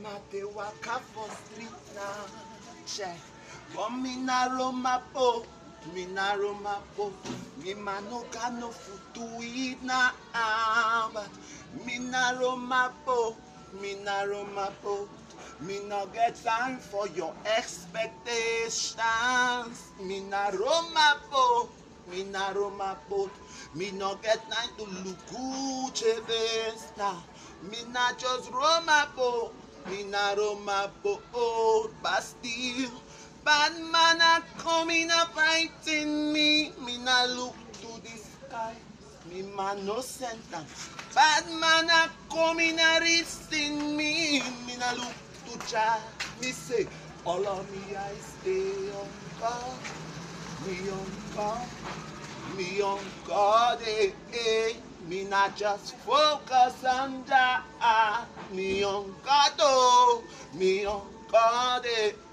I dey waka for street now. Check. But me na Roma po, me na Roma po. Me man no got no food to eat now. But me na Roma po, me na Roma po. Me no get time for your expectations. Me na Roma po, me na Roma po. Me no get time to look Gucci face now. Me na just Roma po, me na Roma po. Oh, Bastille. Bad man are coming up fighting me. Me na look to the sky. Me man no send them. Bad man are coming arresting me. Me na look to Jah. Me say, all of me I stay on God. Me on God. Me on God. Eh, eh. Me not just focus on Jah. Me on God. Oh. Me on God. Eh,